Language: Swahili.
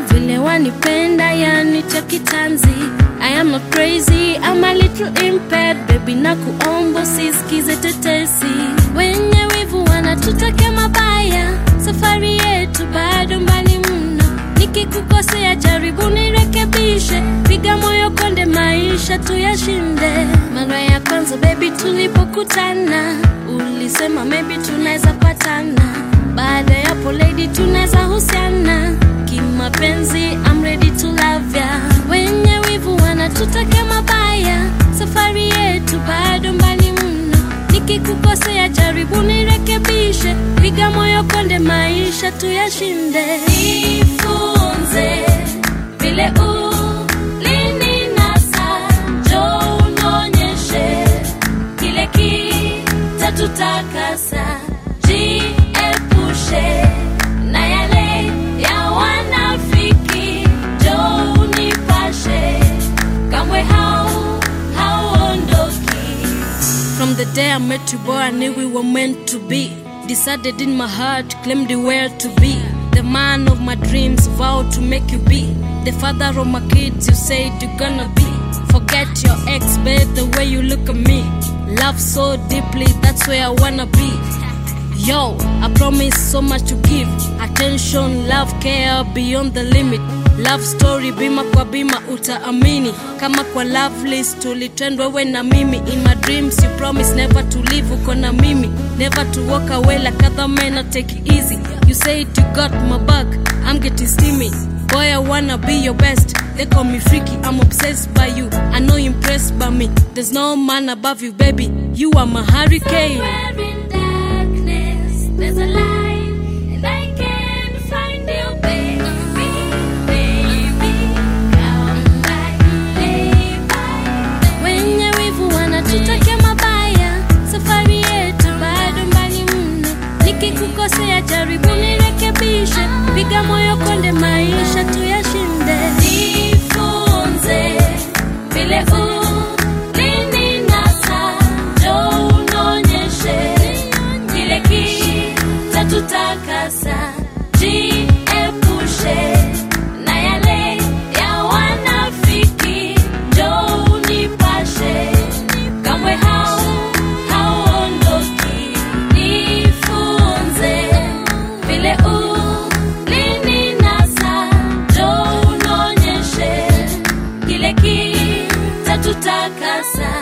vile wanipenda yani cha kitanzi I am not crazy, I'm a little impaired baby na kuomba usisikize tetesi wenye wivu wanatutakia mabaya safari yetu bado mbali mno nikikukosea jaribu nirekebishe piga moyo konde maisha tuyashinde mara ya kwanza bebi tulipokutana ulisema maybe tunaweza patana baada ya hapo lady tunaweza husiana kimapenzi I'm ready to love ya wenye wivu wanatutakia mabaya safari yetu bado mbali mno nikikukosea jaribu nirekebishe piga moyo konde maisha tuyashinde nifunze vile ulininasa jo unaonyeshe kile kitatutakasa jiepushe na yale ya wanafiki jo unipashe kamwe hau hauondoki From the day I met you, boy, I knew we were meant to be. Decided in my heart, claimed you were to be. The man of my dreams, vowed to make you be. The father of my kids, you said you're gonna be. Forget your ex, babe, the way you look at me. Love so deeply, that's where I wanna be. Yo, I promise so much to give. Attention, love, care beyond the limit. Love story bima kwa bima utaamini kama kwa love list tulitendwa we na mimi in my dreams you promise never to leave uko na mimi never to walk away like other men I take it easy you said you got my back I'm getting steamy boy I wanna be your best they call me freaky I'm obsessed by you I know you're impressed by me there's no man above you baby you are my hurricane Somewhere in darkness, there's a light, and I can't find you, baby. Baby, come back, baby. Wenye wivu wanatutakia mabaya, safari yetu bado mbali mno. Nikikukosea jaribu nirekebishe, piga moyo konde, maisha tuyashinde. Nifunze vile ulininasa, njoo unaonyeshe kile kitatutakasa, jiepushe na yale ya wanafiki, njoo unipashe, kamwe hau hauondoki. Nifunze vile ulininasa, njoo unaonyeshe kile kitatutakasa